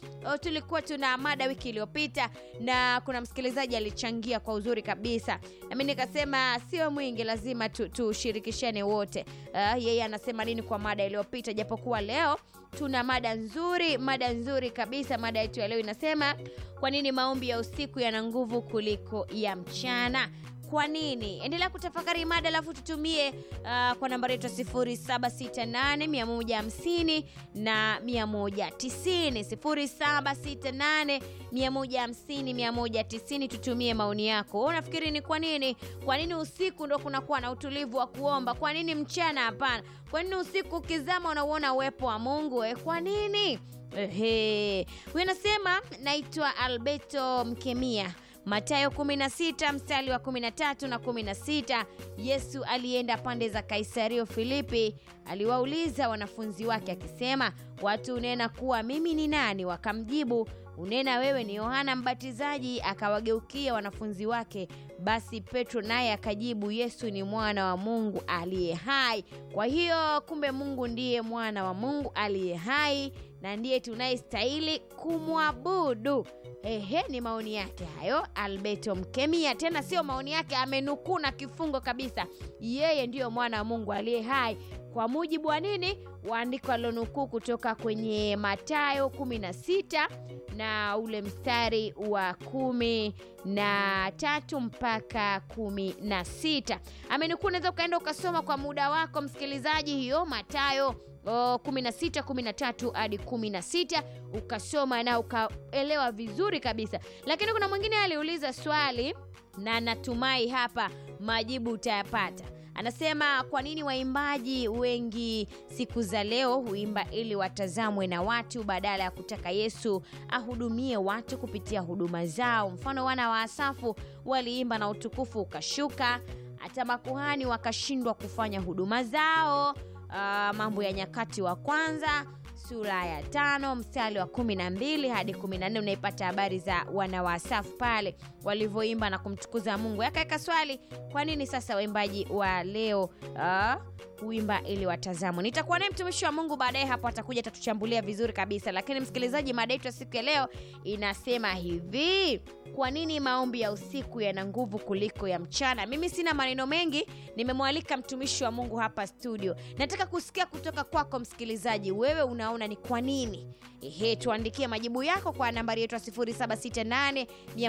o, tulikuwa tuna mada wiki iliyopita na kuna msikilizaji alichangia kwa uzuri kabisa, nami nikasema sio mwingi, lazima tu- tushirikishane wote. Uh, yeye anasema nini kwa mada iliyopita, japokuwa leo tuna mada nzuri, mada nzuri kabisa. Mada yetu ya leo inasema kwa nini maombi ya usiku yana nguvu kuliko ya mchana? Kwa nini? Endelea kutafakari mada, alafu tutumie uh, kwa nambari yetu ya 0768 150 na 190 0768 150 190. Tutumie maoni yako. Wewe unafikiri ni kwa nini? Kwa nini usiku ndo kunakuwa na utulivu wa kuomba? Kwa nini mchana hapana? Kwa nini usiku ukizama unauona uwepo wa Mungu? Eh, kwa nini? Ehe, huyu anasema naitwa Alberto Mkemia Mathayo 16 mstari wa 13 na 16. Yesu alienda pande za Kaisario Filipi, aliwauliza wanafunzi wake akisema, watu unena kuwa mimi ni nani? Wakamjibu, unena wewe ni Yohana Mbatizaji. Akawageukia wanafunzi wake. Basi Petro naye akajibu, Yesu ni mwana wa Mungu aliye hai. Kwa hiyo kumbe Mungu ndiye mwana wa Mungu aliye hai na ndiye tunayestahili kumwabudu. Ehe, ni maoni yake hayo, Alberto Mkemia. Tena sio maoni yake, amenukuu na kifungo kabisa. Yeye ndiyo mwana wa Mungu aliye hai kwa mujibu wa nini? Waandiko alilonukuu kutoka kwenye Mathayo 16 na ule mstari wa kumi na tatu mpaka kumi na sita amenukuu. Unaweza ukaenda ukasoma kwa muda wako msikilizaji, hiyo Mathayo Oh, 16 13 hadi 16 ukasoma na ukaelewa vizuri kabisa. Lakini kuna mwingine aliuliza swali na natumai hapa majibu utayapata. Anasema kwa nini waimbaji wengi siku za leo huimba ili watazamwe na watu badala ya kutaka Yesu ahudumie watu kupitia huduma zao. Mfano, wana wa Asafu waliimba na utukufu ukashuka, hata makuhani wakashindwa kufanya huduma zao. Uh, Mambo ya Nyakati wa kwanza sura ya tano mstari wa kumi na mbili hadi kumi na nne unaipata habari za wana wa Asafu pale walivyoimba na kumtukuza Mungu. Yakaweka swali, kwa nini sasa waimbaji wa leo uh, huimba ili watazamwe? Nitakuwa naye mtumishi wa Mungu baadaye hapo, atakuja atatuchambulia vizuri kabisa. Lakini msikilizaji, mada yetu ya siku ya leo inasema hivi kwa nini maombi ya usiku yana nguvu kuliko ya mchana? Mimi sina maneno mengi, nimemwalika mtumishi wa Mungu hapa studio. Nataka kusikia kutoka kwako msikilizaji, wewe unaona ni kwa nini? Ehe, tuandikie majibu yako kwa nambari yetu ya 0768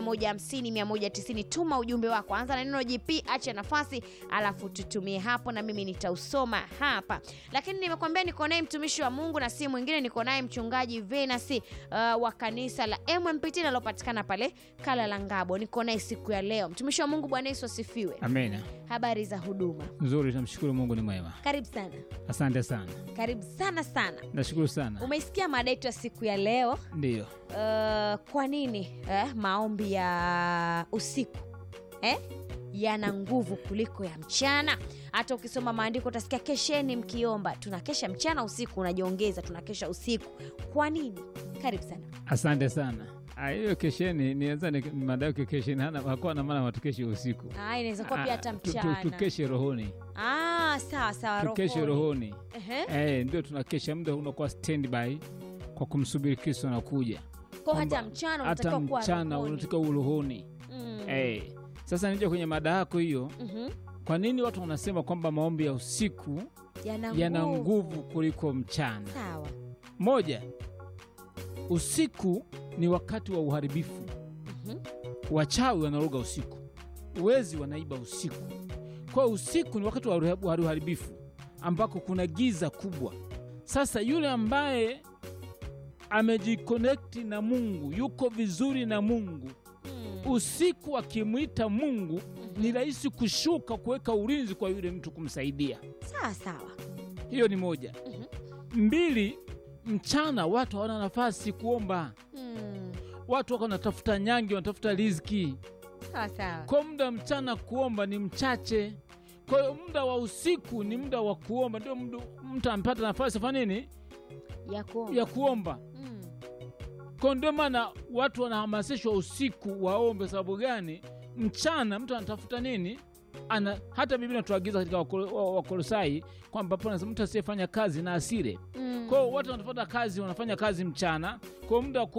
150 190. Tuma ujumbe wako, anza na neno JP, acha nafasi, alafu tutumie hapo na mimi nitausoma hapa. Lakini nimekwambia niko naye mtumishi wa Mungu na si mwingine, niko naye mchungaji Venus uh, wa kanisa la MMPT linalopatikana pale Kala la Ngabo. Niko naye siku ya leo. Mtumishi wa Mungu, Bwana Yesu asifiwe. Amina. Habari za huduma? Nzuri, tunamshukuru Mungu ni mwema. Karibu sana, Asante sana, karibu sana sana. nashukuru sana. Umeisikia mada yetu ya siku ya leo Ndiyo, uh, kwa nini eh, maombi ya usiku eh, yana nguvu kuliko ya mchana. Hata ukisoma maandiko utasikia kesheni mkiomba. Tunakesha mchana, usiku unajiongeza, tunakesha usiku. Kwa nini? Karibu sana. asante sana. Ah, hiyo kesheni nianzani madao kesheni hana hakuwa na maana matukeshe usiku. Ah, inaweza kuwa pia hata Ah, tu- tu- mchana. Tukeshe rohoni, Ah, sawa sawa, tukeshe rohoni. rohoni. Ehe. Eh, ndio tunakesha, muda unakuwa standby kwa kumsubiri Kristo anakuja. Kwa hata Kwamba mchana Hata unatakiwa kuwa mchana rohoni. unatakiwa uwe rohoni. Mm. Eh, sasa nije kwenye mada yako hiyo. Mhm. Kwa nini watu wanasema kwamba maombi ya usiku Yana yana nguvu kuliko mchana? Sawa. Moja, usiku ni wakati wa uharibifu. Mhm. Wachawi wanaroga usiku, wezi wanaiba usiku. Kwa hiyo usiku ni wakati wa uha- wa uharibifu ambako kuna giza kubwa. Sasa yule ambaye amejikonekti na Mungu, yuko vizuri na Mungu, Mm. usiku akimwita Mungu Mhm. ni rahisi kushuka kuweka ulinzi kwa yule mtu kumsaidia. Sawa sawa. Hiyo ni moja. Mhm. Mbili, mchana watu hawana nafasi kuomba Mm. watu wako wanatafuta nyangi, wanatafuta riziki. Sawa sawa. Kwa muda mchana kuomba ni mchache, kwa hiyo muda wa usiku ni muda wa kuomba, ndio muda mtu ampata nafasi afanya nini Ya kuomba. ya kuomba. Mm. Kwa ndio maana watu wanahamasishwa usiku waombe. Sababu gani? Mchana mtu anatafuta nini? Ana, hata Biblia inatuagiza katika Wakolo- wa- Wakolosai kwamba hapo anasema mtu asiyefanya kazi na asile. Mm. Kwa hiyo watu wanatafuta kazi, wanafanya kazi mchana, kwa hiyo muda wa